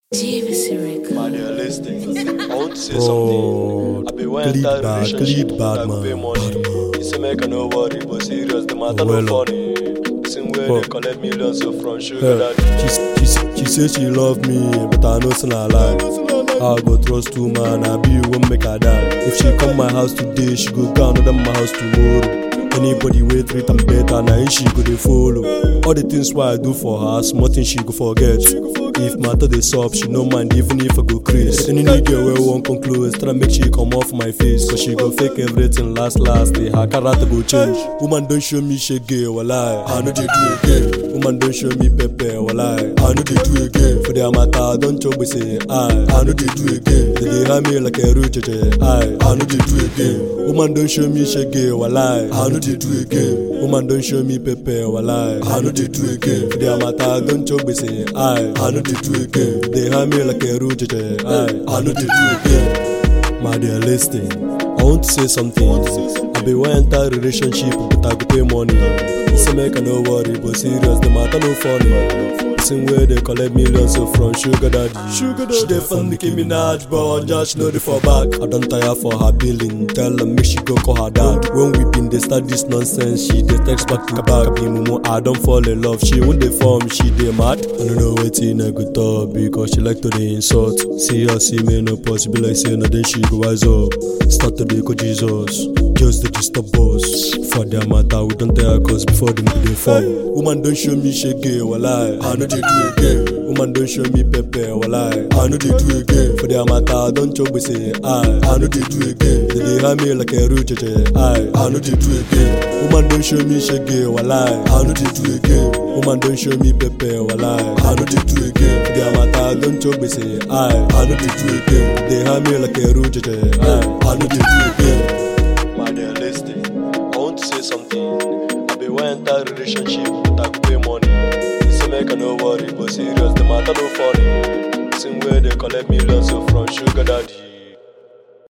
JVC Records. Man, you're listening. I want to say Bro, something. I be one clean entire bad, relationship, clean bad I go pay man, money. bad man. He say make I no worry, but serious, the matter Well, no funny. Same way well. they collect millions so from sugar Yeah. daddy. She, she, she say she love me, but I know it's not a lie. I go trust two man, I be won't make her die. If she come my house today, she go go another my house tomorrow. Anybody wey treat am better, na him she go dey follow. All the things why I do for her, small things she go forget. If matter dey sup, she no mind even if I go craze. Any new girl wey wan come close, try make she come off my face, cause she go fake everything last last. Day her character go change. Woman don show me shege, walai, I no dey do again. Woman don show me pepper, walai, I no dey do again. For their matter, don chop say I, I no dey do again. They dey hand me like a roach, I, I no dey do again. Woman don show me shege, walai, I no dey do again. Woman don show me pepper, walai, I no dey do again. For their matter, don chop say I, I no dey do again. They hand me like a roach, I, I no dey do again. My dear, listen. I want to say something. I be one entire relationship, but I go pay money. Say make I no worry, but serious, the matter no funny. Same way they collect millions so from sugar daddy. Sugar daddy. She dey fund Nicki Minaj, but just know the for back. I don't tire for her billing. Tell her make she go call her dad. When we been dey start this nonsense, she dey text back to back. Be mumu, I don't fall in love. She won't dey form, she dey mad. I don't know wetin I go talk because she like to dey insult. See her see me no possible like say na then she go wise up. Start to dey go Jesus. Just dey disturb us. For their matter, we don't tell her cause before them go dey form. Woman don't show me shege, walai. I know they do again. Woman don't show me pepper, walai. I know they do again. For their matter, don't chop we say I. I know they do again. They dey hand me like a roach, I. I know they do again. Woman don't show me shege, walai. I know they do again. Woman don't show me pepper, walai. I know they do again. For their matter, don't chop we say I. I know they do again. They hand me like a roach, I. I know they do again. Man, you're listening. I want to say something. I be one entire relationship, but I go pay money. He say make I no worry, but serious, the matter no funny. Same way they collect millions so from sugar daddy.